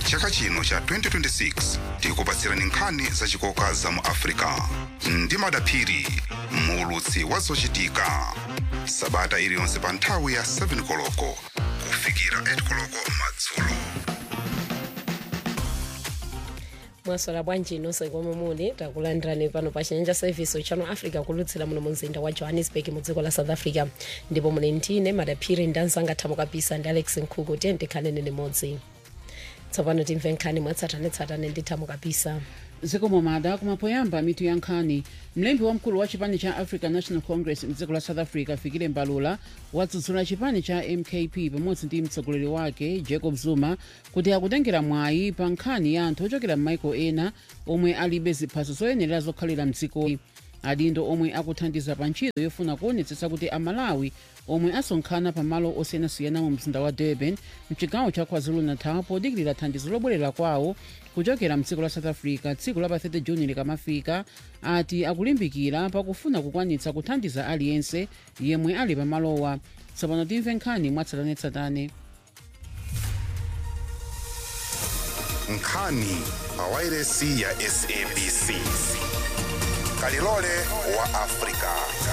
chaka chino cha 2026 tikupatsirani nkhani zachikoka za mu africa ndi madaphiri muulutsi wa zochitika sabata iliyonse pa nthawi ya 7 koloko kufikira 8 koloko madzulo mwasola bwanji nonse komwe muli takulandirani pano pa chinyanja service channel africa kulutsira muno mu mzinda wa johannesburg mu dziko la south africa ndipo muli ndine madaphiri ndi anzanga thamo kapisa ndi alex nkhuku tiye tikhaleni limodzi tsopano timve nkhani mwatsatanetsatane ndi thamo kapisa zikomo mada kumapoyamba mitu ya nkhani mlembi wamkulu wa chipani cha african national congress mdziko la south africa fikile mbalula wadzudzula chipani cha mkp pamodzi ndi mtsogoleri wake jacob zuma kuti akutengera mwayi pa nkhani ya anthu ochokera m'maiko ena omwe alibe ziphaso zoyenera zokhalira mdziko adindo omwe akuthandiza pa ntchito yofuna kuonetsetsa kuti amalawi omwe asonkhana pamalo osiyanasiyana mu mzinda wa durban mchigawo cha kwazulu-natal podikirira thandizo lobwerera kwawo kuchokera mdziko la south africa tsiku la pa 30 juni likamafika ati akulimbikira pakufuna kukwanitsa kuthandiza aliyense yemwe ali pamalowa tsopano timve nkhani mwatsatanetsatane nkhani pa wairesi ya sabc kalilole wa africa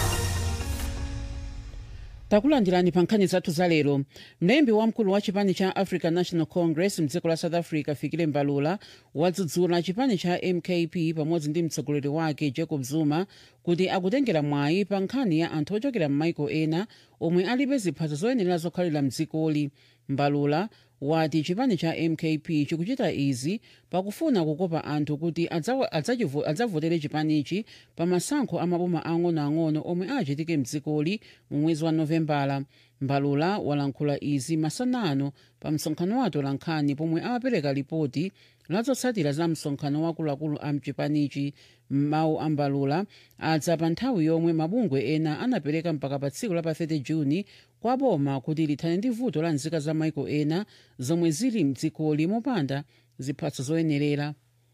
takulandirani pa nkhani zathu za lero mlembi wamkulu wa chipani cha african national congress mdziko la south africa fikile mbalula wadzudzula chipani cha mkp pamodzi ndi mtsogoleri wake jacob zuma kuti akutengera mwayi pa nkhani ya anthu ochokera m'maiko ena omwe alibe ziphaso zoyenera zokhalira mdzikoli mbalula wati chipani cha mkp chikuchita izi pakufuna kukopa anthu kuti adzawa- adzachivo- adzavotere chipanichi pa masankho amaboma ang'onoang'ono omwe achitike mdzikoli mu mwezi wa novembala mbalula walankhula izi masanano pa msonkhano wa atolankhani pomwe amapereka ripoti lazotsatira za msonkhano wakuluakulu a mchipanichi mawu a mbalula adza pa nthawi yomwe mabungwe ena anapereka mpaka pa tsiku la pa 30 juni kwa boma kuti lithane ndi vuto la nzika za maiko ena zomwe zili mdzikoli mopanda ziphaso zoyenerera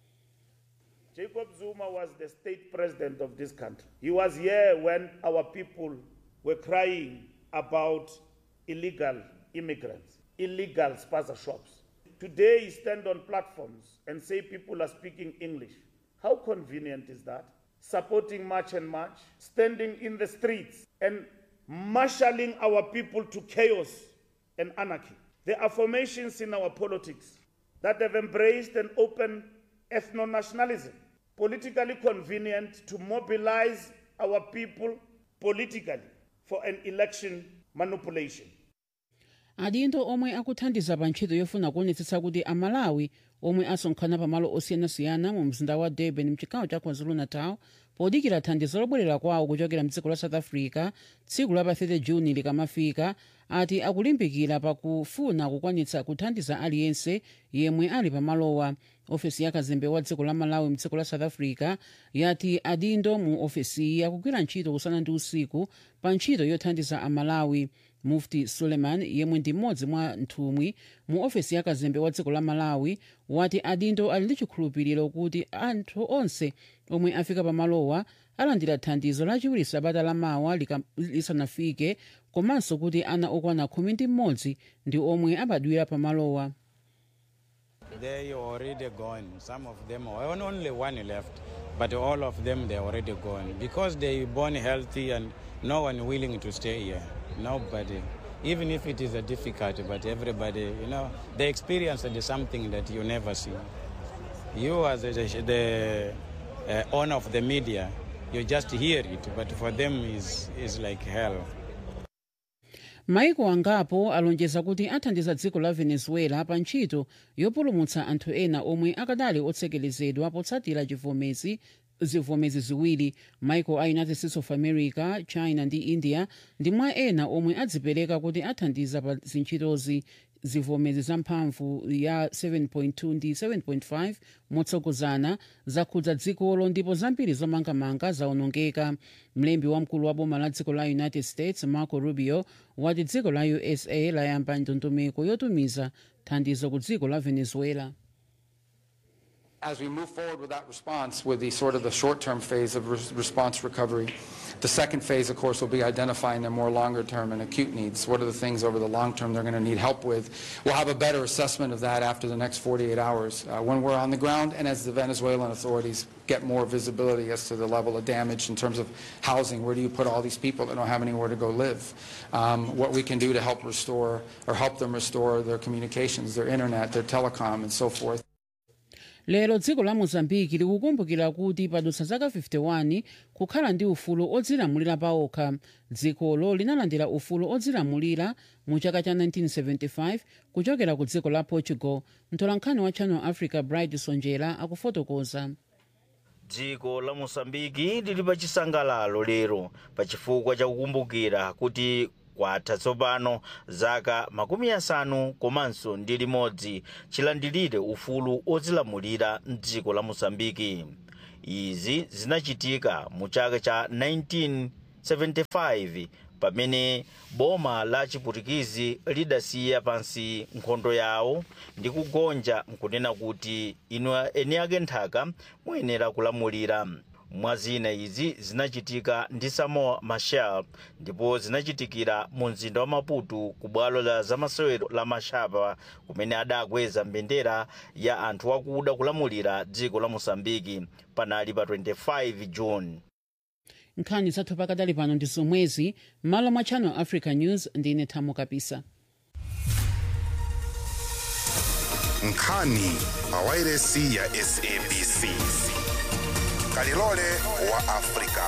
Jacob Zuma was the state president of this country. He was here when our people were crying about illegal immigrants, illegal spaza shops. Today he stand on platforms and say people are speaking English. How convenient is that? Supporting March and March, standing in the streets and marshalling our people to chaos and anarchy. There are formations in our politics that have embraced an open ethno nationalism, politically convenient to mobilize our people politically for an election manipulation. adindo omwe akuthandiza pa ntchito yofuna kuonetsetsa kuti amalawi omwe asonkhana pamalo osiyanasiyana mu mzinda wa durban mchigawo cha kwazulu-natal podikira thandizo lobwerera kwawo kuchokera mdziko la south africa tsiku la pa 30 juni likamafika ati akulimbikira pakufuna kukwanitsa kuthandiza aliyense yemwe ali pamalowa ofesi ya kazembe wa dziko la malawi mdziko la south africa yati adindo mu ofesiyi akugwira ntchito usana ndi usiku pa ntchito yothandiza amalawi mufti suleiman yemwe ndi mmodzi mwa nthumwi mu ofesi ya kazembe wa dziko la malawi wati adindo ali ndi chikhulupiriro kuti anthu onse omwe afika pamalowa alandira thandizo lachiwiri sabata lamawa lika- lisanafike komanso kuti ana okwana khumi ndi mmodzi ndi omwe abadwira pamalowa They already gone. Some of them, on- only one left, but all of them they already gone because they born healthy and no one willing to stay here. Nobody. Even if it is a difficult, but everybody, you know, they experienced something that you never see. You as a, the uh, owner of the media, you just hear it, but for them is is like hell. maiko angapo alonjeza kuti athandiza dziko la venezuela pa ntchito yopulumutsa anthu ena omwe akadali otsekelezedwa potsatira chivomezi zivomezi ziwiri maiko a united states of america china ndi india ndi mwa ena omwe adzipereka kuti athandiza pa zintchitozi zivomezi zamphamvu ya 7.2 ndi 7.5 motsogozana zakhudza dzikolo ndipo zambiri zomangamanga zaonongeka mlembi wamkulu wa boma la dziko la united states marco rubio wati dziko la usa layamba ndondomeko yotumiza thandizo ku dziko la venezuela as we move forward with that response, with the sort of the short-term phase of res- response recovery, the second phase, of course, will be identifying their more longer-term and acute needs. What are the things over the long term they're going to need help with? We'll have a better assessment of that after the next 48 hours uh, when we're on the ground and as the Venezuelan authorities get more visibility as to the level of damage in terms of housing. Where do you put all these people that don't have anywhere to go live? Um, what we can do to help restore or help them restore their communications, their internet, their telecom, and so forth. lero dziko la mozambiki likukumbukira kuti padutsa zaka 51 kukhala ndi ufulu odzilamulira paokha dzikolo linalandira ufulu odzilamulira mu chaka cha 1975 kuchokera ku dziko la portugal mtolankhani wa channel africa bright sonjera akufotokoza dziko la mosambiki lili pa chisangalalo lero pa chifukwa chakukumbukira kuti kwatha tsopano zaka makumi asanu komanso ndi limodzi chilandilire ufulu odzilamulira mdziko la mosambiki izi zinachitika mu chaka cha 1975 pamene boma la chiputikizi lidasiya pansi nkhondo yawo ndi kugonja nkunena kuti inu eni ake nthaka muyenera kulamulira mwa zina izi zinachitika ndi samoa machel ndipo zinachitikira mu mzinda wa maputo ku bwalo la zamasewero la mashapa kumene adakweza mbendera ya anthu akuda kulamulira dziko la mosambiki panali pa 25 june nkhani zathu pakadali pano ndi zomwezi m'malo mwa channel africa news ndine thamo kapisa nkhani pawairesi ya sabc kalilole wa afrika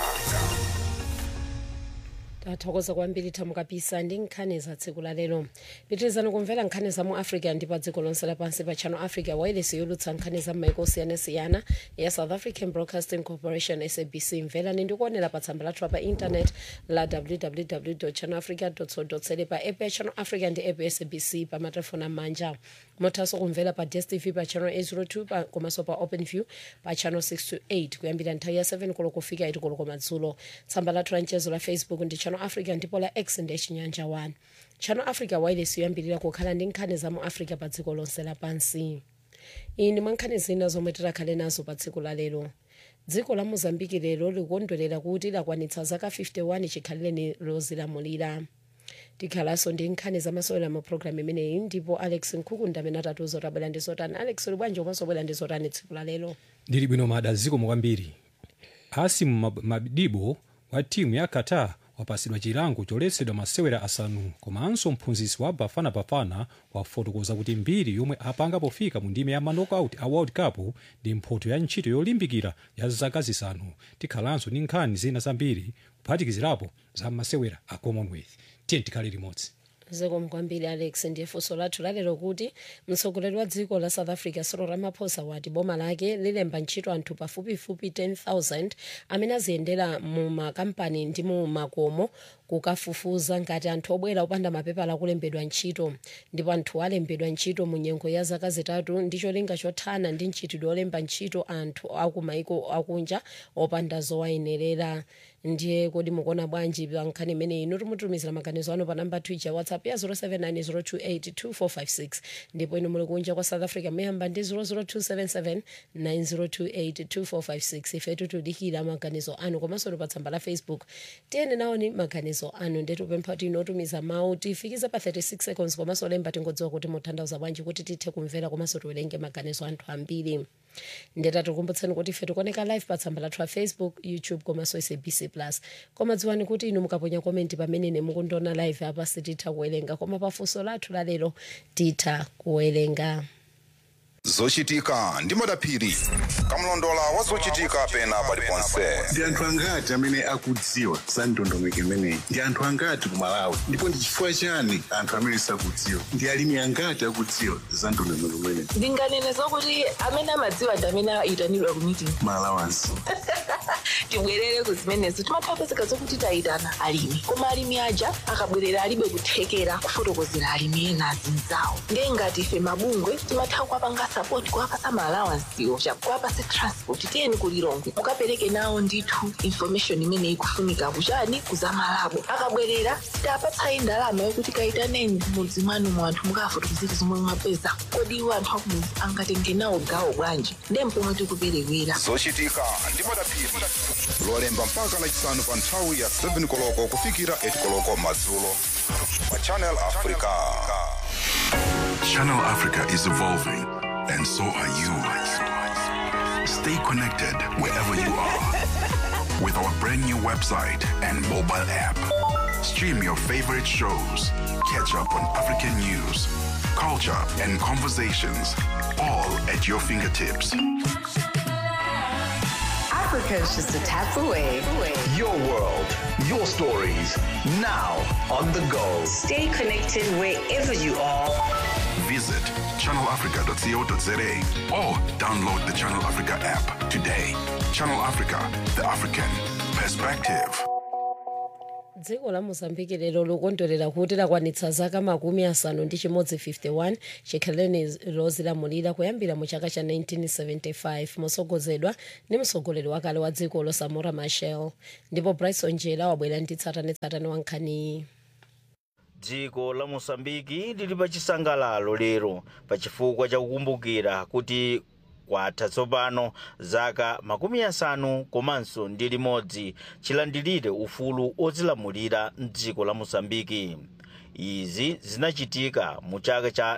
tathokoza kwambiri thamo kapisa ndi nkhani za tsiku la lero pitirizani kumvera nkhani za mu africa ndi pa dziko lonse lapansi pa channel africa wireless yolutsa nkhani za maiko osiyanasiyana ya south african broadcasting corporation sabc mverani ndi kuonera pa tsamba lathu pa intanet la www channel africa co za pa app ya channel africa ndi app ya sabc pa matelefoni amanja mothanso kumvera pa dstv pa channel 802 pa- komanso pa openview pa channel 628 kuyambira nthawi ya 7 koloko kufika 8 koloko madzulo tsamba lathu la mchezo la facebook ndi channel africa ndipo la x ndi chinyanja 1 channel africa wireless yoyambirira kukhala ndi nkhani za mu africa pa dziko lonse lapansi iyi ndi mwa nkhani zina zomwe tikhale nazo pa tsiku la lero dziko la mozambiki lero likukondwerera kuti lakwanitsa zaka 51 chikhalire lozilamulira tikhalanso ndi nkhani zamasewera mu programu imeneyi ndipo alex nkhukunda amene atatiuza kuti abwera ndi zotani alex uli bwanji komanso bwera ndi zotani tsiku la lero ndili bwino mada zikomo kwambiri asimu Mab- madibo wa timu ya qatar wapasidwa chilango choletsedwa masewera asanu komanso mphunzitsi wa bafana bafana wafotokoza kuti mbiri yomwe apanga pofika mu ndime ya manokauti a world cup ndi mphoto ya ntchito yolimbikira ya zaka zisanu tikhalanso ndi nkhani zina zambiri kuphatikizirapo za masewera a commonwealth tiye tikhale limodzi zikomo kwambiri alex ndiye funso lathu lalero kuti mtsogoleri wa dziko la south africa cyril ramaphosa wati boma lake lilemba ntchito anthu pafupifupi 10000 amene aziyendera mu makampani ndi mu makomo kukafufuza ngati anthu obwera opanda mapepala akulembedwa ntchito ndipo anthu alembedwa ntchito mu nyengo ya zaka zitatu ndi cholinga chothana ndi mchitidwe olemba ntchito anthu akumaiko akunja opanda zowayenerera ndiye kodi mukuona bwanji pa nkhani imeneyi inu timutumizira maganizo anu pa namba twitter whatsapp ya 0790282456 ndipo inu muli kunja kwa south africa muyamba ndi 0027790282456 ifetu tudikira maganizo anu komanso pa tsamba la facebook tiyeni nawoni maganizo anu ndetupempha kuti inotumiza mawu tifikize pa 36 seconds komanso lemba tingodziwa kuti mutanthauza bwanji kuti tithe kumvera komanso tiwerenge maganizo anthu ambiri ndeta tikumbutseni kuti ife tikuoneka live pa tsamba lathu la facebook youtube komanso sabc plus koma dziwani kuti inu mukaponya komenti pamene mukundiona live apa sititha kuwerenga koma pafunso lathu lalero titha kuwerenga zochitika ndi madaphiri kamlondola wa zochitika pena paliponse ndi anthu angati amene akudziwa za ndondomeko imeneyi ndi anthu angati ku malawi ndipo ndi chifukwa chani anthu amene sakudziwa ndi alimi angati akudziwa za ndondomeko imeneyi ndinganene zokuti amene amadziwa ndi amene ayitanidwa ku meeting malawansi tibwerere ku zimenezo timapezeka zokuti tayitana alimi koma alimi aja akabwerera alibe kuthekera kufotokozera alimi ena azinzawo ndiye ngati ife mabungwe timatha kuwapanga support kuwapasa maalawansiwo kuwapasa transport tiyeni kulilongwe mukapereke nawo ndithu information imene ikufunika kuchani kuzamalabo akabwerera sitapatsayi ndalama yokuti kayitaneni mudzi mwanu mu anthu mukafotokozera zomwe mwapeza kodi iwo anthu akumudzi angatenge nawo gawo bwanji ndiye mpomwe tikuperewera zochitika ndi madapiri lolemba mpaka lachisanu pa nthawi ya 7 koloko kufikira 8 koloko madzulo pa channel africa Channel Africa is evolving, and so are you. Stay connected wherever you are with our brand new website and mobile app. Stream your favorite shows, catch up on African news, culture, and conversations, all at your fingertips. Africa is just a tap away. Your world, your stories, now on the go. Stay connected wherever you are. Visit channelafrica.co.za or download the Channel Africa app today. Channel Africa, the African perspective. dziko la mozambiki lero likondwerera kuti lakwanitsa zaka makumi asanu ndi chimodzi 51 chikhaleni lozilamulira kuyambira mu chaka cha 1975 mosogozedwa ndi mtsogoleri wakale wa dziko losamora machel ndipo bryson jela wabwera ndi tsatanetsatane wa nkhaniyi dziko la mosambiki lili pa chisangalalo lero pa chifukwa chakukumbukira kuti kwatha tsopano zaka makumi asanu komanso ndi limodzi chilandilire ufulu ozilamulira mdziko la mosambiki izi zinachitika mu chaka cha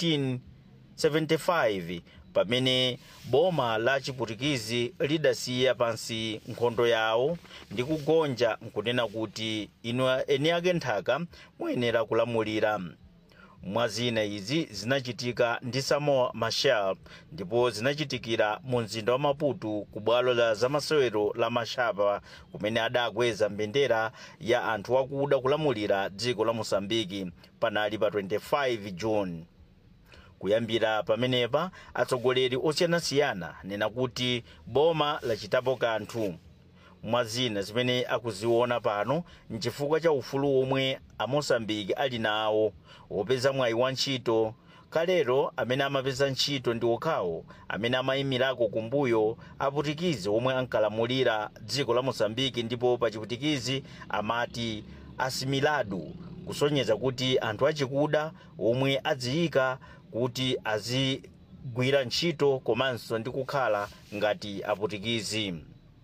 1975 pamene boma la chiputikizi lidasiya pansi nkhondo yawo ndi kugonja nkunena kuti inu eni ake nthaka muyenera kulamulira mwazina izi zinachitika ndi samoa machel ndipo zinachitikira mu mzinda wa maputo ku bwalo la zamasewero la mashapa kumene adakweza mbendera ya anthu akuda kulamulira dziko la mosambiki panali pa 25 june kuyambira pamenepa atsogoleri osiyanasiyana nena kuti boma lachitapo kanthu mwazina zimene akuziona pano nchifukwa cha ufulu omwe amosambiki ali nawo wopeza mwayi wa ntchito kalero amene amapeza ntchito ndi okhawo amene amayimirako kumbuyo aputikizi omwe ankalamulira dziko la mosambiki ndipo pa chiputikizi amati asimilado kusonyeza kuti anthu achikuda omwe adziyika kuti azigwira ntchito komanso ndi kukhala ngati aputikizi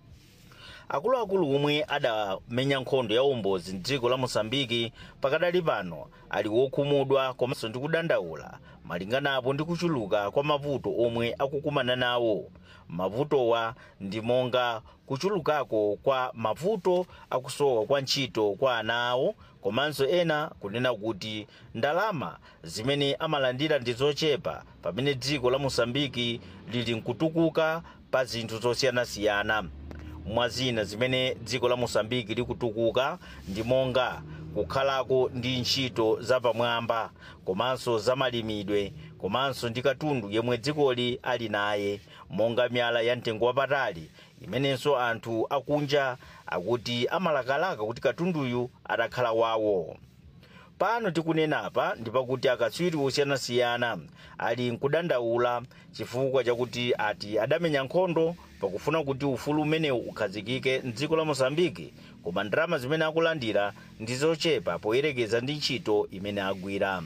akuluakulu omwe adamenya nkhondo ya umbozi mdziko la mosambiki pakadali pano ali wokhumudwa komanso ndi kudandaula malinganapo ndi kuchuluka kwa mavuto omwe akukumana nawo mavutowa ndi monga kuchulukako kwa mavuto akusowa kwa ntchito kwa ana awo komanso ena kunena kuti ndalama zimene amalandira ndi zochepa pamene dziko la mosambiki lili mkutukuka pa zinthu zosiyanasiyana mwazina zimene dziko la mosambiki likutukuka ndi monga kukhalako ndi ntchito zapamwamba komanso zamalimidwe komanso ndi katundu yemwe dzikoli ali naye monga miyala ya mtengo wapatali imenenso anthu akunja akuti amalakalaka kuti katunduyu atakhala wawo pano tikunenapa ndi pakuti akatswiri osiyanasiyana ali nkudandaula chifukwa chakuti ati adamenya nkhondo pakufuna kuti ufulu umenewu ukhazikike mdziko la mosambiki koma ndalama zimene akulandira ndi zochepa poyerekeza ndi ntchito imene agwira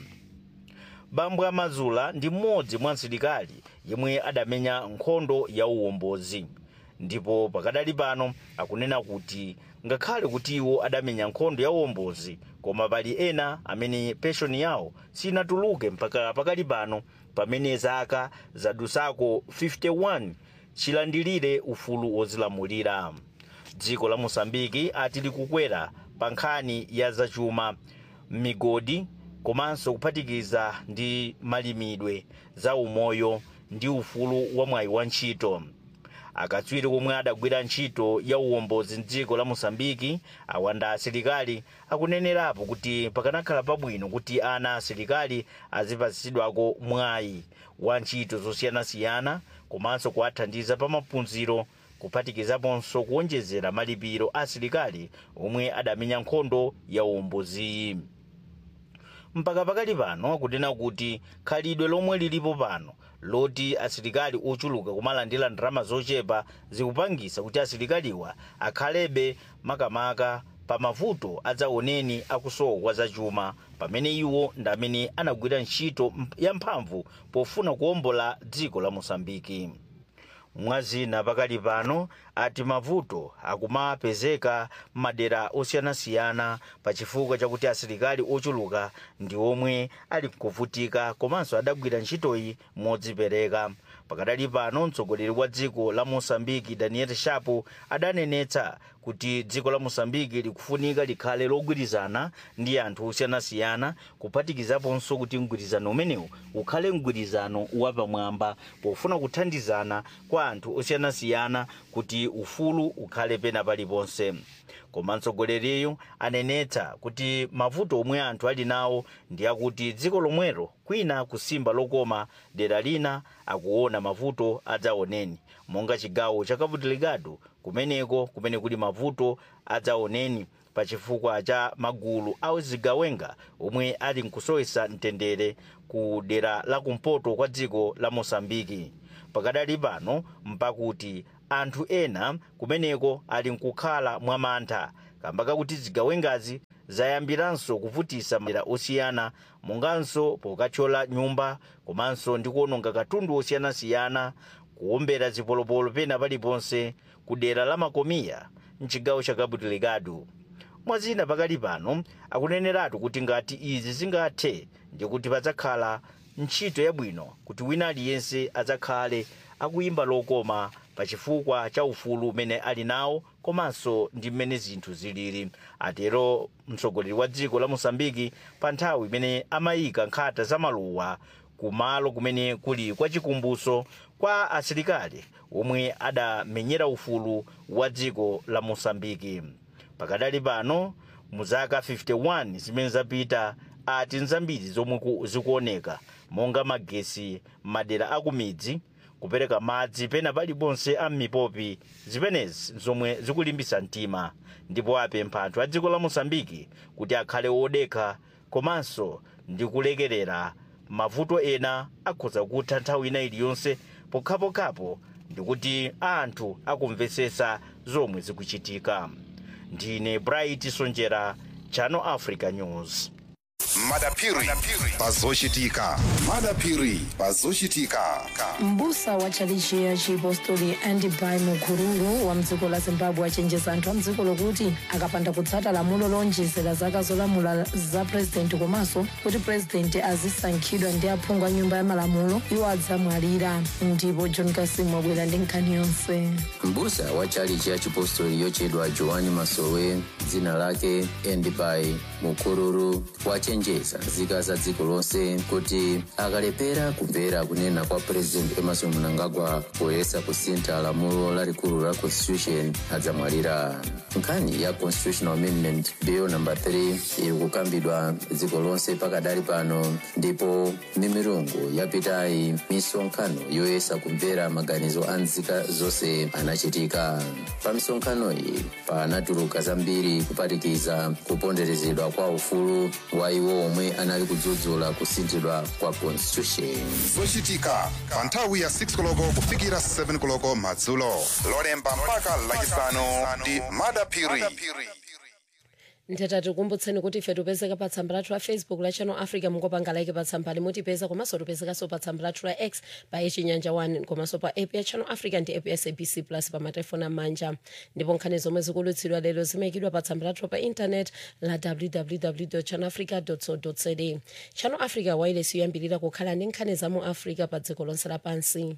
bambo amazula ndi mmodzi mwa asilikali yemwe adamenya nkhondo ya uwombozi ndipo pakadali pano akunena kuti ngakhale kuti iwo adamenya nkhondo ya uwombozi koma pali ena amene penshoni yawo sinatuluke mpaka pakali pano pamene zaka zadusako 51 chilandilire ufulu wozilamulira dziko la mosambiki ati likukwera pa nkhani ya zachuma migodi komanso kuphatikiza ndi malimidwe za umoyo ndi ufulu wa mwayi wa ntchito akatswiri omwe adagwira ntchito ya uwombozi mdziko la mosambiki awanda asilikali akunenerapo kuti pakanakhala pabwino kuti ana asilikali azipatsidwako mwayi wa ntchito zosiyanasiyana komanso kuwathandiza pa maphunziro kuphatikizaponso kuwonjezera malipiro a asilikali omwe adamenya nkhondo ya uwomboziyi mpaka pakali pano kunena kuti khalidwe lomwe lilipo pano loti asilikali ochuluka kumalandira ndalama zochepa zikupangisa kuti asilikaliwa akhalebe makamaka pa mavuto adzaoneni akusowa kwa zachuma pamene iwo ndi amene anagwira ntchito yamphamvu pofuna kuwombola dziko la mosambiki mwazina pakali pano ati mavuto akumapezeka m'madera osiyanasiyana pachifukwa chakuti asilikali ochuluka ndi omwe ali kuvutika komanso adagwira ntchitoyi modzipereka pakadali pano mtsogoleri wa dziko la mosambiki daniel shapo adanenetsa kuti dziko la mosambiki likufunika likhale logwirizana ndi anthu osiyanasiyana kuphatikizaponso kuti mgwirizano umenewu ukhale mgwirizano wapamwamba pofuna kuthandizana kwa anthu osiyanasiyana kuti ufulu ukhale pena paliponse koma mtsogoleriyo anenetsa kuti mavuto omwe anthu ali nawo ndi akuti dziko lomwero kwina kusimba lokoma dera lina akuona mavuto adzaoneni monga chigawo cha cabo delgado kumeneko kumene kuli mavuto adzaoneni pachifukwa cha magulu a zigawenga omwe ali nkusowesa mtendere ku dera la kumpoto kwa dziko la mosambiki pakadali pano mpakuti anthu ena kumeneko ali nkukhala mwamantha kamba kakuti zigawengazi zayambiranso kuvutisa madera osiyana monganso pokathyola nyumba komanso ndi kuononga katundu osiyanasiyana kuwombera zipolopolo pena paliponse ku dera la makomiya mchigawo cha cabo delgado mwazina pakali pano akuneneratu kuti ngati izi zingathe ndikuti padzakhala ntchito yabwino kuti wina aliyense adzakhale akuyimba lokoma pachifukwa cha ufulu umene ali nawo komanso ndi mmene zinthu zilili atero mtsogoleri wa dziko la mosambiki pa nthawi imene amayika nkhata za maluwa kumalo kumene kuli kwa chikumbuso kwa asilikali omwe adamenyera ufulu wa dziko la mosambiki pakadali pano mu zaka 51 zimene zapita ati nzambiri zomwe ku- zikuoneka monga magesi madera akumidzi kupereka madzi pena paliponse a m'mipopi zimenezi zomwe zikulimbisa mtima ndipo apempha anthu a dziko la mosambiki kuti akhale odekha komanso ndi kulekerera mavuto ena akhoza kutha nthawi ina iliyonse pokhapokhapo ndikuti anthu akumvesesa zomwe zikuchitika ndine bright sonjera channel africa news madapiri pazochitika madapiri pazochitika mbusa wa chalichi ya chipostori andibai mukururu wa mdziko la zimbabwe achenjeza anthu a mdziko lokuti akapanda kutsata lamulo lonjezera zaka zolamula za purezidenti komanso kuti purezidenti azisankhidwa ndi aphungu a nyumba ya malamulo iwo adzamwalira ndipo john kasimu wabwera ndi nkhani yonse mbusa wa chalichi ya chipostori yochedwa joani masowe dzina lake endibai mukururu wachenjeza nzika za dziko lonse kuti akalepera kumvera kunena kwa president emerson mnangagwa poyesa kusintha lamulo lalikulu la constitution adzamwalira nkhani ya constitutional amendment bill number 3 iri kukambidwa dziko lonse pakadali pano ndipo mimirungu yapitayi misonkhano yoyesa kumvera maganizo a nzika zonse anachitika pa misonkhano iyi panatuluka zambiri kuphatikiza kuponderezedwa kwa ufulu wa iwo omwe anali kudzudzula kusinthidwa kwa constitution zochitika pa nthawi ya 6 koloko kufikira 7 koloko madzulo lolemba mpaka lachisanu ndi madapiri nthetha tikumbutseni kuti ife tipezeka pa tsamba lathu la facebook la channel africa mungopanga like pa tsamba limutipeza komanso tipezekanso pa tsamba lathu la x pa yechinyanja 1 komanso pa app ya channel africa ndi app ya sabc plus pa matelefoni amanja ndipo nkhani zomwe zikulutsidwa lero zimayikidwa pa tsamba lathu pa intanet la www channel africa co za channel africa wireless yoyambirira kukhala ndi nkhani za mu africa pa dziko lonse lapansi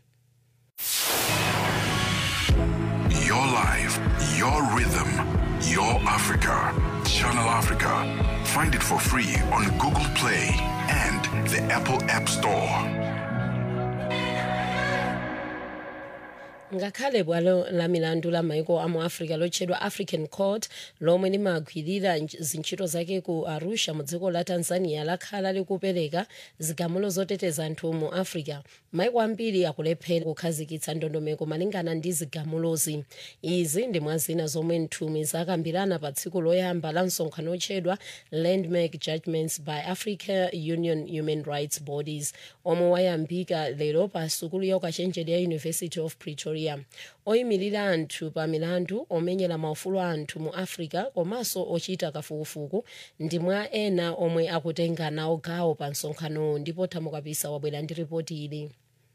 Your life, your rhythm, your Africa. Channel Africa. Find it for free on Google Play and the Apple App Store. ngakhale bwalo la milandu la maiko amu africa lotchedwa african court lomwe limagwirira nj- zintchito zake ku arusha mu dziko la tanzania lakhala likupereka zigamulo zoteteza anthu mu africa maiko ambiri akulephera kukhazikitsa ndondomeko malingana ndi zigamulozi izi ndi mwa zina zomwe nthumwi zakambirana pa tsiku loyamba la msonkhano otchedwa landmark judgments by africa union human rights bodies omwe wayambika lero pa sukulu ya ukachenjede ya university of pretoria oyimirira anthu pa milandu omenyera maufulu a anthu mu africa komanso ochita kafukufuku ndi mwa ena omwe akutenga nawo gawo pa msonkhanowo ndipo thamukapisa wabwera ndi ripoti ili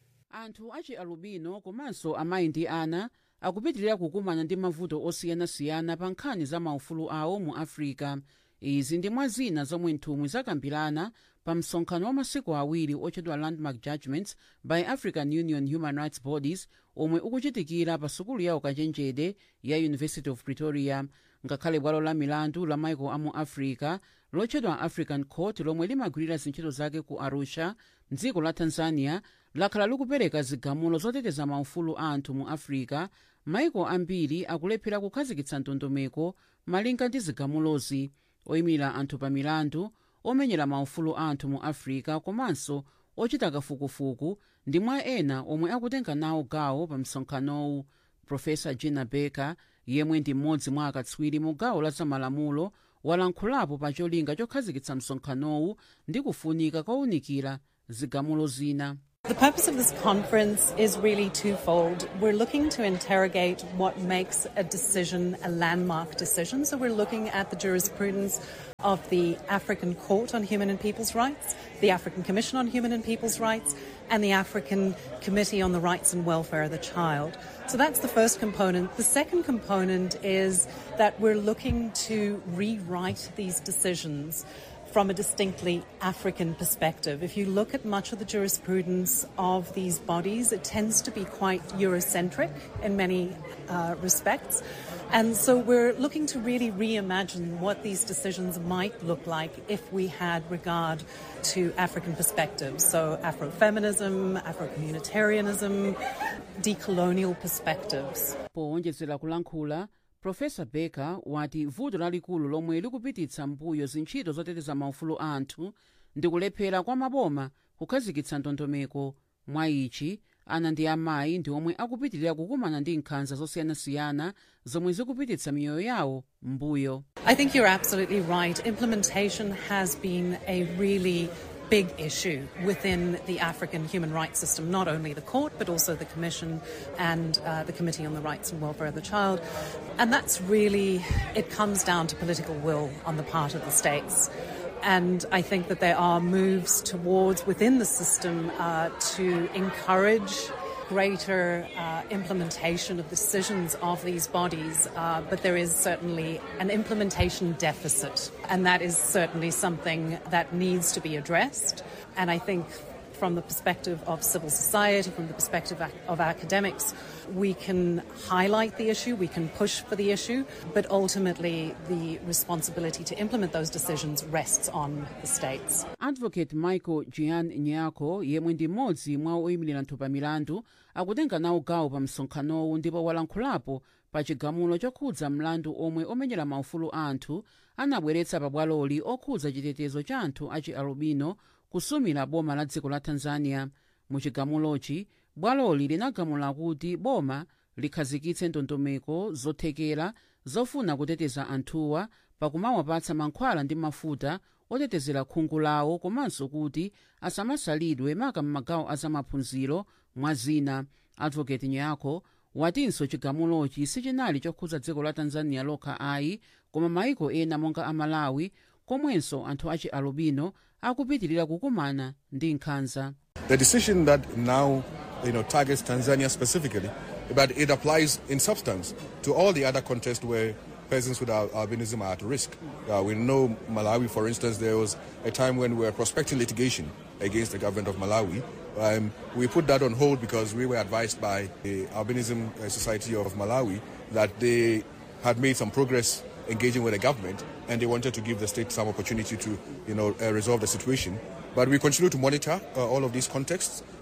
anthu achi alubino komanso amayi ndi ana akupitirira kukumana ndi mavuto osiyanasiyana pa nkhani za maufulu awo mu africa izi ndi mwa zina zomwe nthumwi zakambirana pa msonkhano wa masiku awiri otchedwa landmark judgments by african union human rights bodies omwe ukuchitikira pa sukulu ya ukachenjede ya university of pretoria ngakhale bwalo la milandu la maiko amu africa lotchedwa african court lomwe limagwirira zintchito zake ku arusha mdziko la tanzania lakhala likupereka zigamulo zoteteza maufulu a anthu mu africa maiko ambiri akulephera kukhazikitsa ndondomeko malinga ndi zigamulozi oyimirira anthu pa milandu omenyera maufulu a anthu mu africa komanso ochita kafukufuku ndi mwa ena omwe akutenga nawo gawo pa msonkhanowu profesa gina becker yemwe ndi mmodzi mwa akatswiri mu gawo la zamalamulo walankhulapo pa cholinga chokhazikitsa msonkhanowu ndi kufunika kowunikira zigamulo zina The purpose of this conference is really twofold. We're looking to interrogate what makes a decision a landmark decision. So we're looking at the jurisprudence of the African Court on Human and People's Rights, the African Commission on Human and People's Rights, and the African Committee on the Rights and Welfare of the Child. So that's the first component. The second component is that we're looking to rewrite these decisions from a distinctly African perspective. If you look at much of the jurisprudence of these bodies, it tends to be quite Eurocentric in many uh, respects. And so we're looking to really reimagine what these decisions might look like if we had regard to African perspectives. So Afrofeminism, Afro-communitarianism, decolonial perspectives. powonjezera kulankhula profesa becker wati vuto lalikulu lomwe likupititsa mbuyo zintchito zoteteza maufulu a anthu ndi kulephera kwa maboma kukhazikitsa ndondomeko mwa ichi ana ndi amayi ndi omwe akupitirira kukumana ndi nkhanza zosiyanasiyana zomwe zikupititsa miyoyo yawo mbuyo I think you're absolutely right. Implementation has been a really big issue within the African human rights system, not only the court, but also the Commission and uh, the Committee on the Rights and Welfare of the Child. And that's really, it comes down to political will on the part of the states. And I think that there are moves towards within the system uh, to encourage greater uh, implementation of decisions of these bodies, uh, but there is certainly an implementation deficit, and that is certainly something that needs to be addressed. And I think from the perspective of civil society, from the perspective ac- of academics, we can highlight the issue, we can push for the issue, but ultimately the responsibility to implement those decisions rests on the states. advocate michael gian nyako yemwe ndi mmodzi mwa oyimirira anthu pa milandu akutenga nawo gawo pa msonkhanowu ndipo walankhulapo pa chigamulo chokhudza mlandu omwe omenyera maufulu a anthu anabweretsa pa bwaloli okhudza chitetezo cha anthu achi alubino kusumira boma la dziko la tanzania mu chigamulochi bwaloli linagamula kuti boma likhazikitse ndondomeko zothekera zofuna kuteteza anthuwa pakumawapatsa mankhwala ndi mafuta otetezera khungu lawo komanso kuti asamasalidwe maka m'magawo azamaphunziro mwa zina advocate nyako watinso chigamulochi sichinali chokhudza dziko la tanzania lokha ayi koma maiko ena monga amalawi komwenso anthu achi alubino akupitirira kukumana ndi nkhanza The decision that now you know, targets Tanzania specifically, but it applies in substance to all the other contexts where persons with al- albinism are at risk. Uh, we know Malawi, for instance, there was a time when we were prospecting litigation against the government of Malawi. Um, we put that on hold because we were advised by the Albinism uh, Society of Malawi that they had made some progress engaging with the government and they wanted to give the state some opportunity to you know, uh, resolve the situation. But we continue to monitor uh, all of these contexts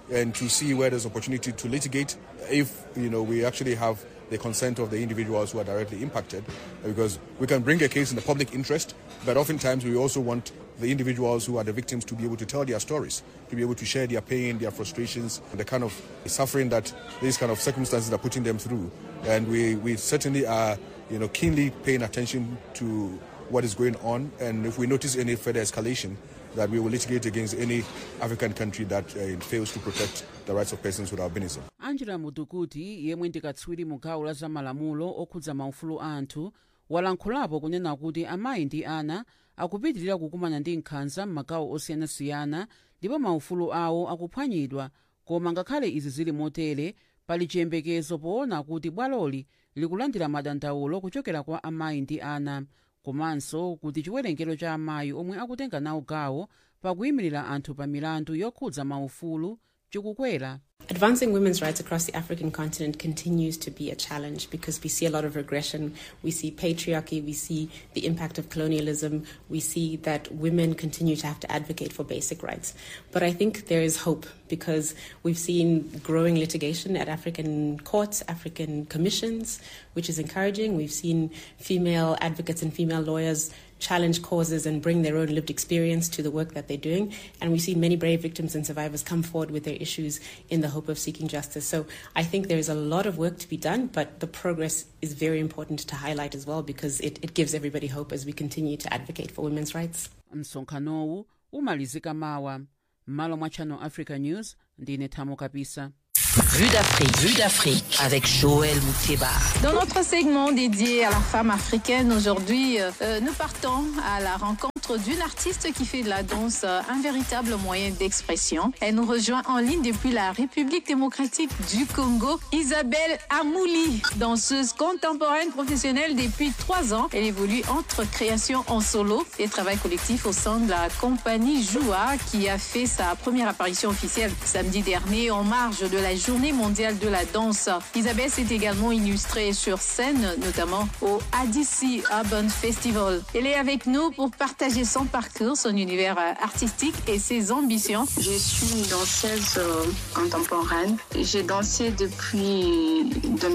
and to see where there's opportunity to litigate if you know we actually have the consent of the individuals who are directly impacted because we can bring a case in the public interest but oftentimes we also want the individuals who are the victims to be able to tell their stories to be able to share their pain their frustrations the kind of suffering that these kind of circumstances are putting them through and we, we certainly are you know keenly paying attention to what is going on and if we notice any further escalation that we will litigate against any African country that uh, fails to protect the rights of persons with albinism. angela mutukuti yemwe ndi katswiri mu gawo la zamalamulo okhudza maufulu a anthu walankhulapo kunena kuti amayi ndi ana akupitirira kukumana ndi nkhanza m'magawo osiyanasiyana ndipo maufulu awo akuphwanyidwa koma ngakhale izi zili motere pali chiyembekezo poona kuti bwaloli likulandira madandaulo kuchokera kwa amayi ndi ana komanso kuti chiwerengero cha amayi omwe akutenga nawo gawo pakuyimirira anthu pa milandu yokhudza maufulu chikukwera Advancing women's rights across the African continent continues to be a challenge because we see a lot of regression. We see patriarchy, we see the impact of colonialism, we see that women continue to have to advocate for basic rights. But I think there is hope because we've seen growing litigation at African courts, African commissions, which is encouraging. We've seen female advocates and female lawyers challenge causes and bring their own lived experience to the work that they're doing. And we see many brave victims and survivors come forward with their issues in the hope of seeking justice. So I think there's a lot of work to be done, but the progress is very important to highlight as well because it, it gives everybody hope as we continue to advocate for women's rights. msonkhanowu umalizika mawa m'malo mwa channel africa news ndine thamo kapisa Vue d'Afrique, vue d'Afrique avec Joël Mouteba. Dans notre segment dédié à la femme africaine, aujourd'hui, euh, nous partons à la rencontre d'une artiste qui fait de la danse euh, un véritable moyen d'expression. Elle nous rejoint en ligne depuis la République démocratique du Congo, Isabelle Amouli, danseuse contemporaine professionnelle depuis trois ans. Elle évolue entre création en solo et travail collectif au sein de la compagnie Joua qui a fait sa première apparition officielle samedi dernier en marge de la Journée mondiale de la danse. Isabelle s'est également illustrée sur scène, notamment au ADC Urban Festival. Elle est avec nous pour partager son parcours, son univers euh, artistique et ses ambitions. Je suis une danseuse euh, contemporaine. J'ai dansé depuis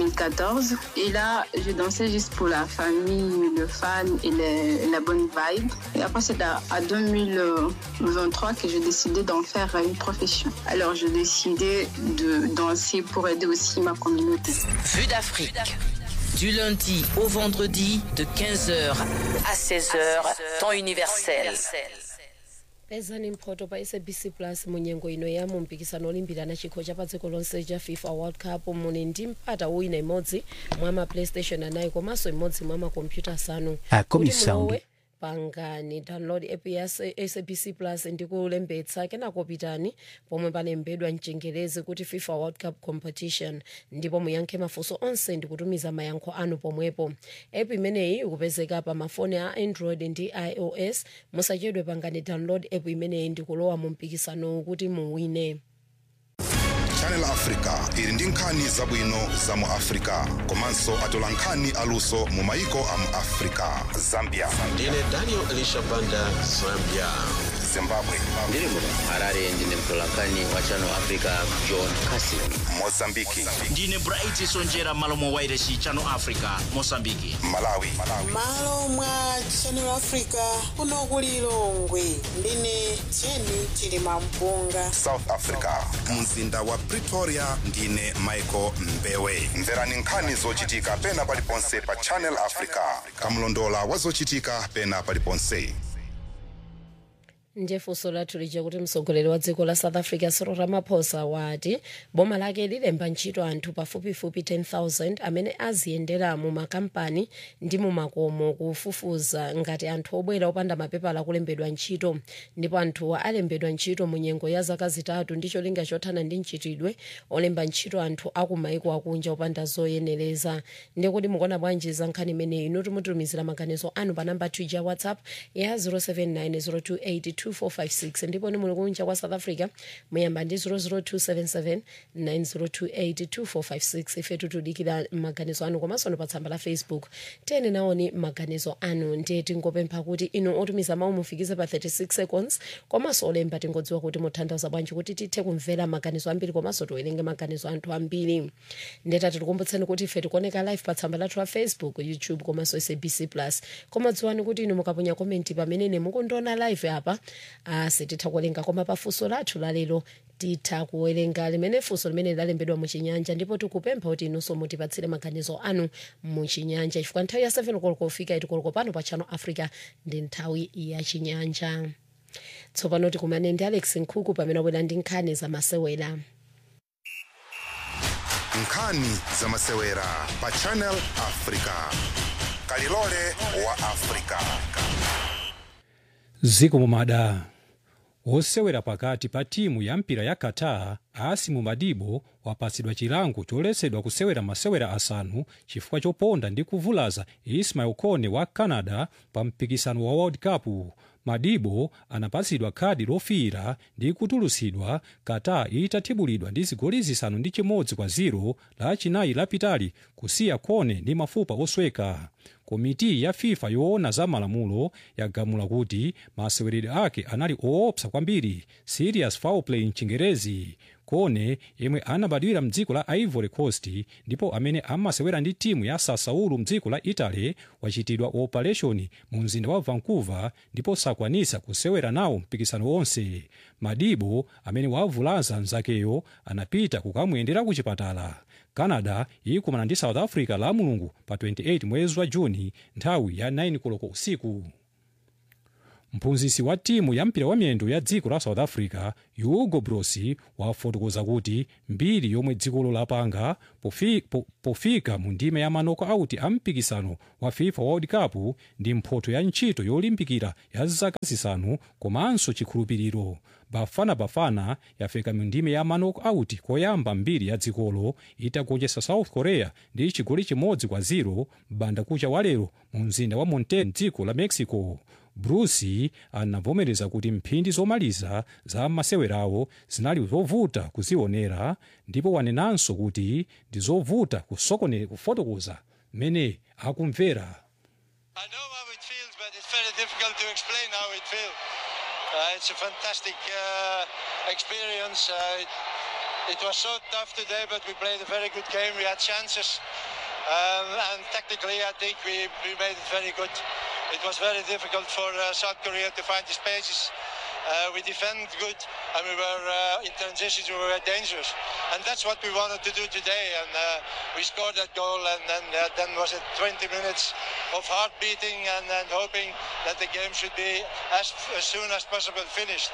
2014 et là, je dansais juste pour la famille, le fan et le- la bonne vibe. Et après, c'est à, à 2023 que j'ai décidé d'en faire une profession. Alors, j'ai décidé de danser pour aider aussi ma communauté. Vue d'Afrique. Du lundi au vendredi de 15h à 16h, temps universel. pezani mphoto pa sabc plus munyengo ino ya mumpikisano olimbirana chikho cha pa dziko lonse cha fifa world cup muli ndi mpata wina imodzi mwa ma playstation anayi komanso imodzi mwa makompyuta asanu Ah, Kuti komisa mulowe, undi. pangani download app ya sabc plus ndi kulembetsa kenako pitani pomwe palembedwa mchingerezi kuti fifa world cup competition ndipo muyankhe mafunso onse ndi kutumiza mayankho anu pomwepo app imeneyi ikupezeka pa mafoni a android ndi ios musachedwe pangani download app imeneyi ndi kulowa mu mpikisano kuti muwine channel africa ili ndi nkhani zabwino za mu africa komanso atola nkhani aluso mu maiko a mu africa zambia ndine daniel elisha banda zambia zimbabwe ndiri muno harare ndine mtolankhani wa channel africa john casin mozambiki ndine bright sonjera malo mwa wairesi channel africa mosambiki malawi malo mwa channel africa kuno ku lilongwe ndine jeni chilima mpunga south africa mzinda wa pretoria ndine michael mbewe mverani nkhani zochitika pena paliponse pa channel africa kamlondola wa zochitika pena paliponse ndiye funso lathu lija kuti mtsogoleri wa dziko la south africa cyril ramaphosa wati boma lake lilemba ntchito anthu pafupifupi 10000 amene aziyendera mu makampani ndi mu makomo kufufuza ngati anthu obwera opanda mapepala akulembedwa ntchito ndipo anthuwa alembedwa ntchito mu nyengo ya zaka zitatu ndi cholinga chothana ndi mchitidwe olemba ntchito anthu akumaiko akunja opanda zoyenereza ndiye kuti mukuona bwanji za nkhani imeneyi inu timutumizira maganizo anu pa namba 2 ya whatsapp ya 079 028 2456 ndipo ni muli kunja kwa south africa muyamba ndi 00277 9028 2456 ife tutudikira maganizo anu komanso no pa tsamba la facebook tiyeni naoni maganizo anu ndiye tingopempha kuti inu otumiza mawu mufikize pa 36 seconds komanso olemba tingodziwa kuti mutanthauza bwanji kuti tithe kumvera maganizo ambiri komanso tiwerenge maganizo anthu ambiri ndeta tikukumbutseni kuti ife tikuoneka live pa tsamba lathu la facebook youtube komanso sabc plus koma dziwani kuti inu mukaponya komenti pamene mukundiona live apa uh, sititha kuwerenga koma pafunso lathu lalero titha kuwerenga limene funso limene lalembedwa muchinyanja ndipo tikupempha kuti inunso mutipatsire maganizo anu muchinyanja chifukwa nthawi ya 7 koloko kufika itikoloko pano pa channel africa ndi nthawi ya chinyanja tsopano tikumane ndi alex nkhuku pamene abwera ndi nkhani zamasewera nkhani zamasewera pa channel africa kalilole wa africa ziko mumada wosewera pakati pa timu ya mpira ya qatar asimu madibo wapatsidwa chilango choletsedwa kusewera masewera asanu chifukwa choponda ndi kuvulaza ismail kone wa canada pa mpikisano wa world cup madibo anapatsidwa khadi lofiira ndi kutulutsidwa qatar itathibulidwa ndi zigoli zisanu ndi chimodzi kwa 0 la chinayi lapitali kusiya kone ndi mafupa osweka komiti ya fifa yoona za malamulo yagamula kuti maseweredwe ake anali oopsa kwambiri serious foul play mchingerezi kone yemwe anabadwira mdziko la ivory coast ndipo amene amasewera ndi timu ya sassuolo mdziko la italy wachitidwa operation mu mzinda wa vancouver ndipo sakwanisa kusewera nawo mpikisano wonse madibo amene wavulaza mzakeyo anapita kukamuyendera ku chipatala canada ikumana ndi south africa la mulungu pa 28 mwezi wa juni nthawi ya 9 koloko usiku mphunzitsi wa timu ya mpira wa miyendo ya dziko la south africa hugo broos wafotokoza kuti mbiri yomwe dzikolo lapanga pofi, po, pofika mu ndime ya manoko auti a mpikisano wa fifa world cup ndi mphoto ya ntchito yolimbikira ya zaka zisanu komanso chikhulupiriro bafana bafana yafika mu ndime ya manoko auti koyamba mbiri ya dzikolo itagonjetsa south korea ndi chigoli chimodzi kwa 0 banda kucha walero mu mzinda wa monterrey mdziko la mexico bruce anavomereza kuti mphindi zomaliza za masewerawo zinali zovuta kuzionera ndipo wanenanso kuti ndi zovuta kusokone kufotokoza mmene akumvera It's very difficult to explain how it feels. Uh, it's a fantastic uh, experience. Uh, it, it was so tough today, but we played a very good game. We had chances, um, and technically, I think we, we made it very good. It was very difficult for uh, South Korea to find the spaces. Uh, we defended good, and we were uh, in transitions. We were dangerous, and that's what we wanted to do today. And uh, we scored that goal, and then uh, then was it 20 minutes of heart beating and, and hoping that the game should be as, as soon as possible finished.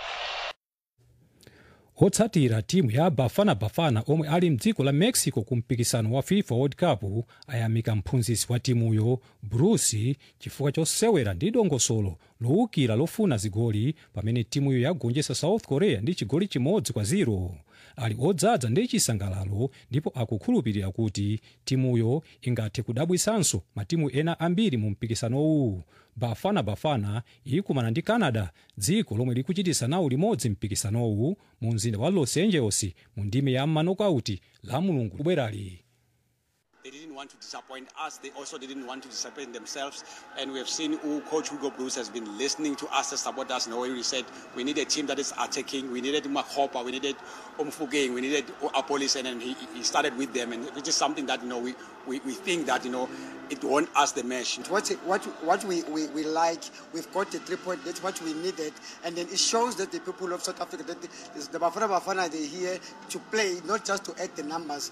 otsatira timu ya bafana bafana omwe ali mdziko la mexico ku mpikisano wa fifa world cup ayamika mphunzitsi wa timuyo bruce chifukwa chosewera ndi dongosolo lowukira lofuna zigoli pamene timuyo yagonjetsa south korea ndi chigoli chimodzi kwa 0 ali odzaza ndi chisangalalo ndipo akukhulupirira kuti timuyo ingathe kudabwisanso matimu ena ambiri mu mpikisanowu bafana bafana ikumana ndi canada dziko lomwe likuchitisa nawo limodzi mpikisanowu mu mzinda wa los angeles mu ndime ya manokauti la mulungu kubwerali They didn't want to disappoint us. They also didn't want to disappoint themselves. And we have seen who Coach Hugo Bruce has been listening to us as supporters. Now, we said we need a team that is attacking. We needed Makopa. We needed Omfugeng. We needed Apolis. And then he, he started with them. And which is something that, you know, we, we, we think that, you know, it won us the match. What, what, what we, we, we like, we've got the three point, that's what we needed. And then it shows that the people of South Africa, that the, the Bafana Bafana, they're here to play, not just to add the numbers.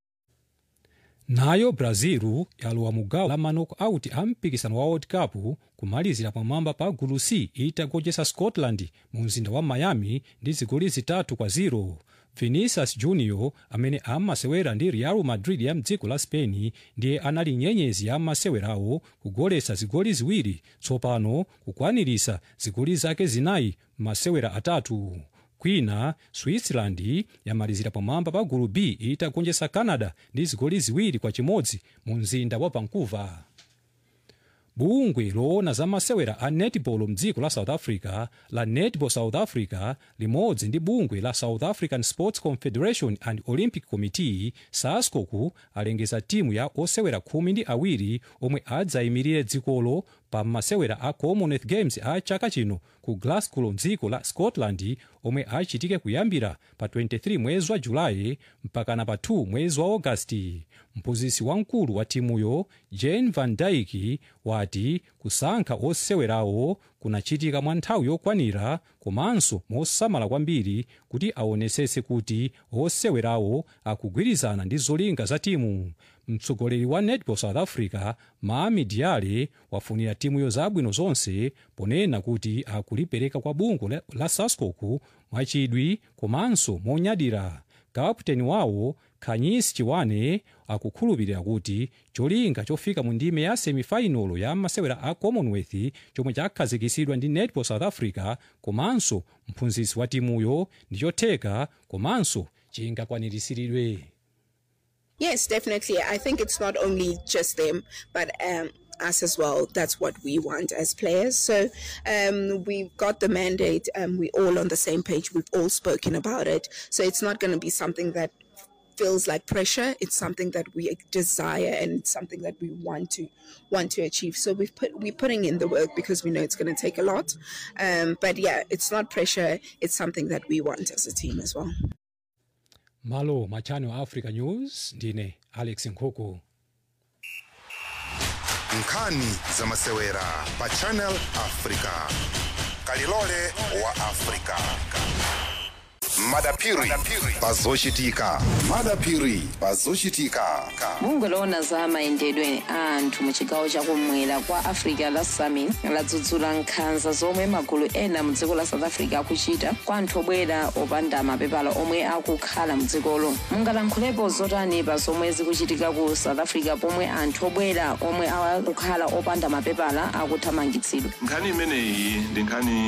nayo brazil yalowa mu gawo la manoko auti a mpikisano wa world cup kumalizira pamwamba pa gulu c itagonjetsa scotland mu mzinda wa miami ndi zigoli zitatu kwa 0 vinicius junior amene amasewera ndi real madrid ya mdziko la spain ndiye anali nyenyezi ya masewerawo kugoletsa zigoli ziwiri tsopano kukwanirisa zigoli zake zinayi masewera atatu kwina switzerland yamalizira pamwamba pa gulu b itagonjetsa canada ndi zigoli ziwiri kwa chimodzi mu mzinda wa vancouver bungwe loona za masewera a netball mdziko la south africa la netball south africa limodzi ndi bungwe la south african sports confederation and olympic committee sascoku alengeza timu ya osewera khumi ndi awiri omwe adzayimirire dzikolo pa masewera a commonwealth games a chaka chino ku glasgow mdziko la scotland omwe achitike kuyambira pa 23 mwezi wa julayi mpakana pa 2 mwezi wa agasti mphunzitsi wamkulu wa timuyo jane van dyke wati kusankha osewerawo kunachitika mwa nthawi yokwanira komanso mosamala kwambiri kuti aonetsetse kuti osewerawo akugwirizana ndi zolinga za timu mtsogoleri wa netball south africa mami diale wafunira timuyo zabwino zonse ponena kuti akulipereka kwa bungwe la, la sascoku mwachidwi komanso monyadira kaputeni wawo khanyisi chiwane akukhulupirira kuti cholinga chofika mu ndime ya semifinalo ya masewera a commonwealth chomwe chakhazikitsidwa ndi netball south africa komanso mphunzitsi wa timuyo ndi chotheka komanso chingakwaniritsidwe Yes, definitely. I think it's not only just them, but um, us as well. That's what we want as players. So um, we've got the mandate. Um, we're all on the same page. We've all spoken about it. So it's not going to be something that feels like pressure. It's something that we desire and it's something that we want to want to achieve. So we've put we're putting in the work because we know it's going to take a lot. Um, but yeah, it's not pressure. It's something that we want as a team as well. malo ma channel africa news ndine alex nkhuku nkhani za masewera pa channel africa kalilole wa africa madapiri pazochitika madapiri pazochitika bungwe loona za mayendedwe a anthu mu chigawo chakumwera kwa africa la summit ladzudzula nkhanza zomwe magulu ena mu dziko la south africa akuchita kwa anthu obwera opanda mapepala omwe akukhala mu dzikolo mungalankhulepo zotani pa zomwe zikuchitika ku south africa pomwe anthu obwera omwe akukhala opanda mapepala akuthamangitsidwa nkhani imeneyi ndi nkhani